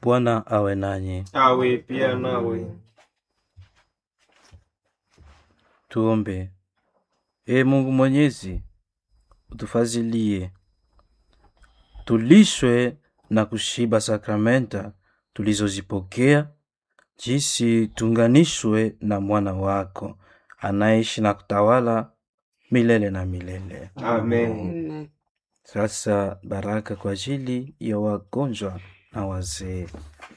Bwana awe nanyi. awe pia nawe. Tuombe. Ee Mungu Mwenyezi, utufazilie tulishwe na kushiba sakramenta tulizozipokea, jinsi tunganishwe na mwana wako anaishi na kutawala milele na milele. Amen. Sasa baraka kwa ajili ya wagonjwa na wazee.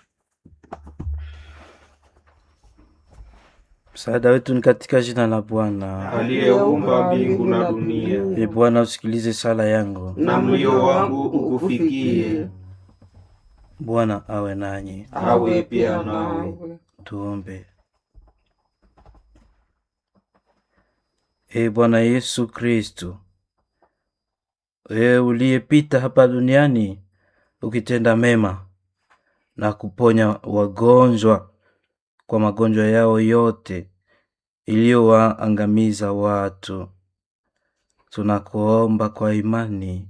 Msaada wetu ni katika jina la Bwana. Aliyeumba mbingu na dunia, E Bwana, usikilize sala yangu. na mlio wangu ukufikie. Bwana awe nanyi. Awe pia nawe. Tuombe. E Bwana Yesu Kristu, wewe uliyepita hapa duniani ukitenda mema na kuponya wagonjwa kwa magonjwa yao yote iliyowaangamiza watu, tunakuomba kwa imani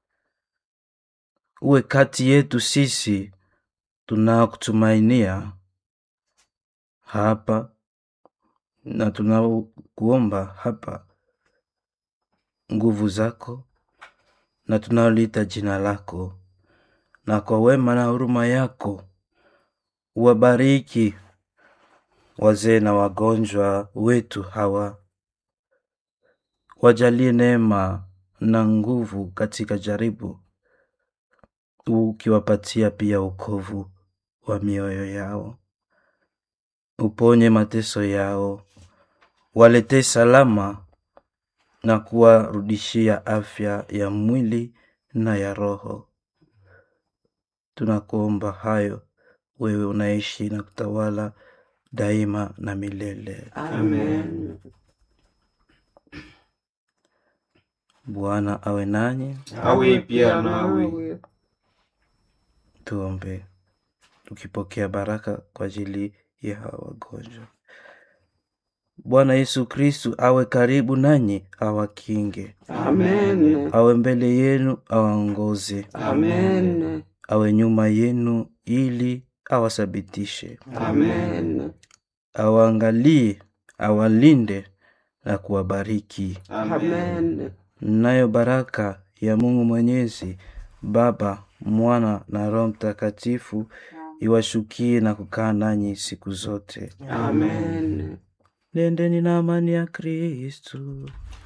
uwe kati yetu sisi tunaokutumainia hapa na tunakuomba hapa nguvu zako na tunaoliita jina lako, na kwa wema na huruma yako uwabariki wazee na wagonjwa wetu hawa, wajalie neema na nguvu katika jaribu, ukiwapatia pia ukovu wa mioyo yao uponye mateso yao, waletee salama na kuwarudishia afya ya mwili na ya roho. Tunakuomba hayo, wewe unaishi na kutawala daima na milele. Amen. Bwana awe nanyi. Awe pia nawe. Tuombe tukipokea baraka kwa ajili ya hawa wagonjwa. Bwana Yesu Kristu awe karibu nanyi, awakinge, Amen. awe mbele yenu, awaongoze, Amen. awe nyuma yenu, ili awasabitishe, Amen. awaangalie, awalinde na kuwabariki. Amen. Nayo baraka ya Mungu Mwenyezi, Baba, Mwana na Roho Mtakatifu iwashukie na kukaa nanyi siku zote. Amen. Nendeni na amani ya Kristu.